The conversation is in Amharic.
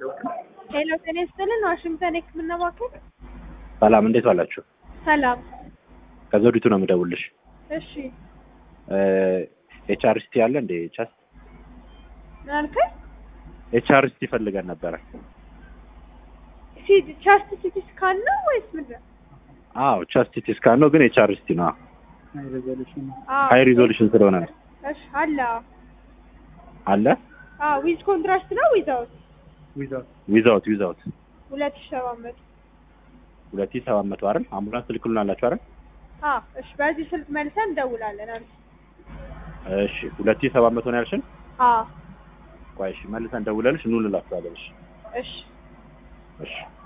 ሄሎ ጤና ይስጥልን ዋሽንግተን የህክምና ማዕከል ሰላም እንዴት ዋላችሁ? ሰላም ከዘውዲቱ ነው የምደውልሽ። እሺ ኤችአርሲቲ አለ እንዴ? ቻስ ምን አልከኝ ኤችአርሲቲ ፈልገን ነበረ። ሲ ቻስት ሲቲ ስካን ነው ወይስ ምንድን ነው? አዎ ቻስት ሲቲ ስካን ነው ግን ኤችአርሲቲ ነው። አዎ ሃይ ሪዞሉሽን ስለሆነ ነው። እሺ አለ አዎ። አለ አዎ ዊዝ ኮንትራስት ነው ዊዛውት ዊዛውት ዊዛውት ሁለት ሺህ ሰባት መቶ ሁለት ሺህ ሰባት መቶ አይደል? አምቡላንስ ትልክሉን አላችሁ አይደል? አዎ እሺ በዚህ ስልክ መልሰን እንደውላለን አንተ እሺ ሁለት ሺህ ሰባት መቶ ነው ያልሽን? አዎ ቆይ እሺ መልሰን ደውለልሽ ኑ እንላችኋለን። እሺ እሺ እሺ